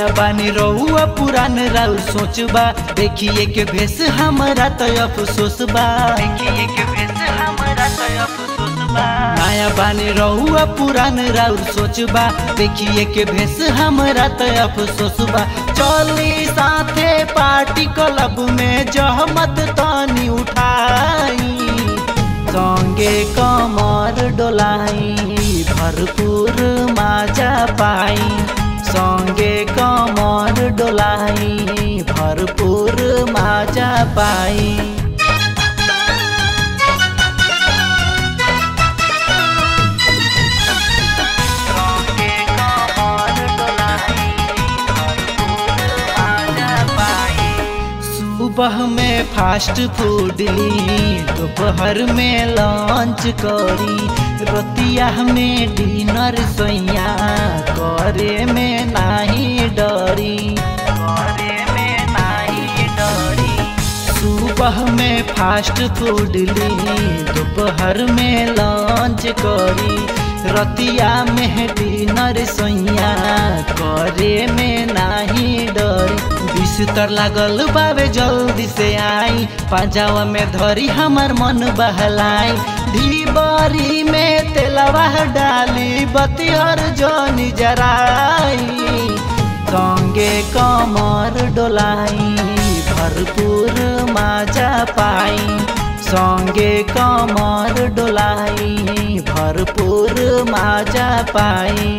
नया बानी रहुआ पुरान राउर सोचबा देखिए के भेस हमरा तो अफसोस बा देखिए के भेस हमरा तो अफसोस बा नया बानी रहुआ पुरान राउर सोचबा देखिए के भेस हमरा तो अफसोस बा चली साथे पार्टी क्लब में जहमत तानी उठाई संगे कमर डोलाई भरपूर माजा पाई संगे कमर डोलाई भरपूर माजा पाई संगे कमर डोलाई भरपूर माजा पाई सुबह में फास्ट फूड ली दोपहर में लंच करी रतिया में डिनर सैया करे में नाही डरी करे में नाही डरी सुबह में फास्ट फूड ली दोपहर में लंच करी रतिया में डिनर सैया करे में नाही डरी बिस्तर लागल बाबे जल्दी से आई पाजावा में धरी हमर मन बहलाई ढीबरी में तेलवा डाली बतिहर जनी जराई संगे कमर डोलाई भरपूर माजा पाई संगे कमर डोलाई भरपूर माजा पाई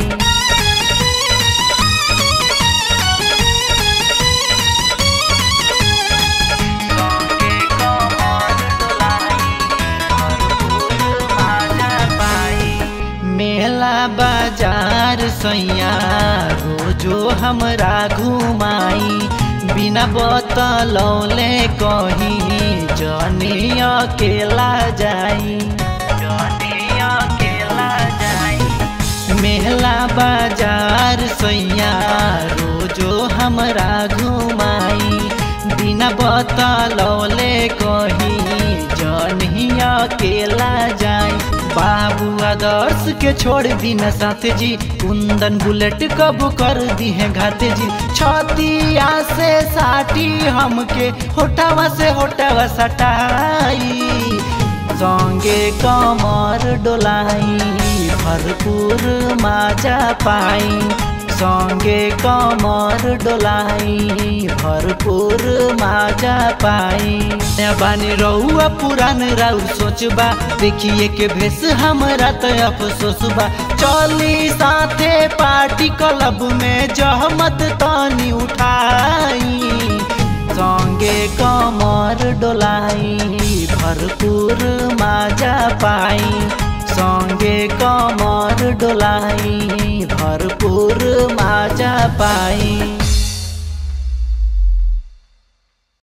मेला बाजार सैया रोजो हमरा घुमाई बिना बतलौले कहीं जनी अकेला जाई जनी अकेला जाई मेला बाजार सैया रोजो हमरा घुमाई बिना बतलौले कहीं जनी अकेला जाई बाबू आदर्श के छोड़ दीना साथ जी कुंदन बुलेट कब कर दी है घाते जी छतिया से साटी हमके होटावा से होटावा सटाई संगे कमर डोलाई भरपूर माजा पाई संगे कमर डोलाई भरपूर माजा पाई बानी रहुआ पुरान राउर सोचबा देखिए के भेस हमरा तो अफसोस बा चली साथे पार्टी क्लब में जहमत तानी उठाई संगे कमर डोलाई भरपूर माजा पाई संगे कमर डोलाई भरपूर माजा पाई